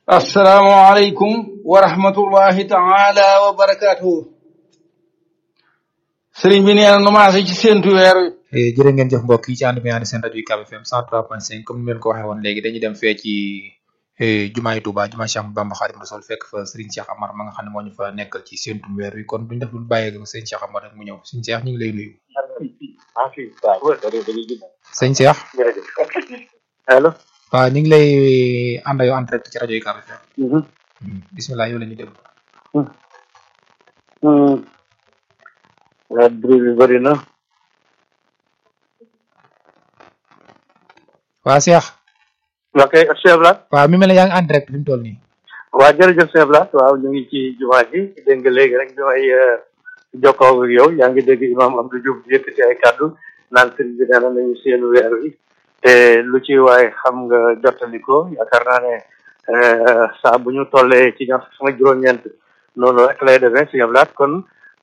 asalaamaaleykum wa rahmatullahi taala wa barakaatuhu sëriñ bi nee na nu maase ci séntu weer wi jërë ngeen jëf mbokk yi ci ànd bi ànd seen rajo UCAB FM 103.5 comme ni leen ko waxee woon léegi dañuy dem fee ci jumaay Touba jumaa Cheikh Ahmadou Bamba Xaadimu Rasuul fekk fa Serigne Cheikh Amar ma nga xam ne moo ñu fa nekkal ci séntu weer wi kon duñ def lu bàyyee ko Serigne Cheikh Amar rek mu ñëw Serigne Cheikh ñu ngi lay nuyu. sëñ Cheikh. allo. waaw ñu ngi lay ànd yow en direct ci rajo UCAB FM. bisimilah yow la ñuy déglu. waaw bruit bi bëri na. waa Cheikh. ok Cheikh Blas. waaw mi mel ne yaa ngi en direct fi mu toll nii. waa jërëjëf Cheikh Blas waaw ñu ngi ci jumaa ji dégg nga léegi rek bi may jokkoo ak yow yaa ngi dégg imam Abdou Diouf di yëkkati ay kàddu naan sëriñ bi nee na nañu seenu weer wi te lu ci waaye xam nga jottali ko yaakaar naa ne saa bu ñu tollee ci ñaar sama juróom-ñeent noonu rek lay demee Cheikh Blas kon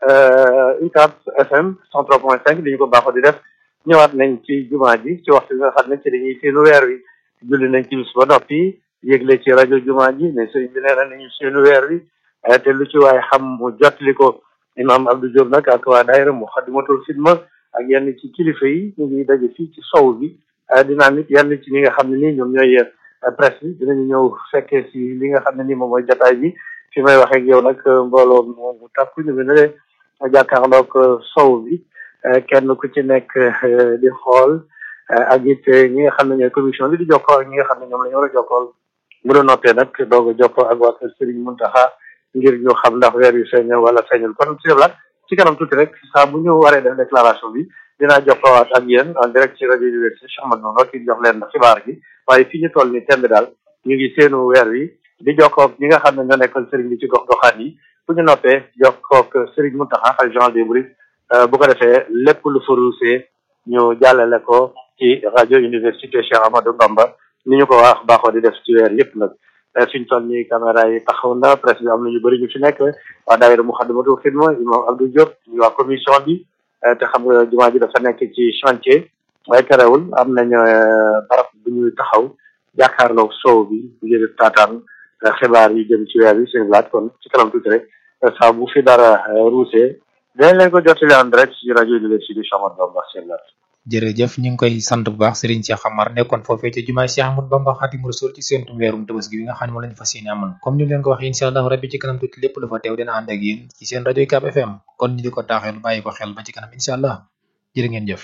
UCAB FM 103.5 di ñu ko baaxoo di def ñëwaat nañ ci jumaa ji ci waxtu bi nga xam ne ci dañuy seenu weer wi julli nañ ci bis ba noppi yëgle ci rajo jumaa ji ne sëriñ bi nee na nañu seenu weer wi te lu ci waaye xam mu jottali ko imam Abdou Diop nag ak waa daayira mu xadimatul xidma ak yenn ci kilifa yi ñu ngi daje fii ci sow bi dinaa nit yenn ci ñi nga xam ne nii ñoom ñooy presse bi dinañu ñëw fekkee si li nga xam ne nii moom mooy jataay bi fi may waxee ak yow nag mbooloo moom bu takku ñu ngi ne jàkkaarloog sow bi kenn ku ci nekk di xool ak it ñi nga xam ne ñooy commission bi di jokkoo ak ñi nga xam ne ñoom la ñu war a jokkool bu doon noppee nag doog a jokkoo ak waa kër Serigne Mountakha ngir ñu xam ndax weer yu feeñ wala feeñul kon si la ci kanam tuuti rek saa bu ñu waree def déclaration bi dinaa jokkoowaat ak yéen en direct ci rajo université Cheikh Ahmadou Bamba ki jox leen xibaar gi waaye fii ñu toll ni temb daal ñu ngi seenu weer wi di jokkoo ñi nga xam ne ñoo nekkal Serigne bi ci gox goxaan yi bu ñu noppee jokkoo ak Serigne Mountakha ak Jean des Mourides bu ko defee lépp lu fa ruusee ñu jàllale ko ci rajo université Cheikh Ahmadou Bamba ni ñu ko wax baaxoo di def ci weer yëpp nag fi ñu toll nii caméra yi taxaw na presse bi am na ñu bëri ñu fi nekk waa daayira Muxaddamatul Xidma imam Abdou Diop ñu waa commission bi te xam nga jumaa ji dafa nekk ci chantier waaye terewul am nañ barab bu ñuy taxaw jàkkaarloog sow bi ngir taataan xibaar yi jëm ci weer yi seen laaj kon ci kanam tuuti rek saa bu fi dara ruusee dinañ leen ko jottali en direct ci rajo université Cheikh Ahmadou Bamba seen laaj jërëjëf ñu ngi koy sant bu baax Serigne Cheikh Amar nekkoon foofee ca jumaay Cheikh Ahmadou Bamba Xaadimu Rasuul ci seentum weerum Tabaski bi nga xam ne moom lañu fas yéene amal comme ni leen ko waxee incha allah rabbi ci kanam tuuti lépp lu fa teew dina ànd ak yéen ci seen rajo UCAB FM kon ñu di ko taaxeel bàyyi ko xel ba ci kanam incha allah jërë ngeen jëf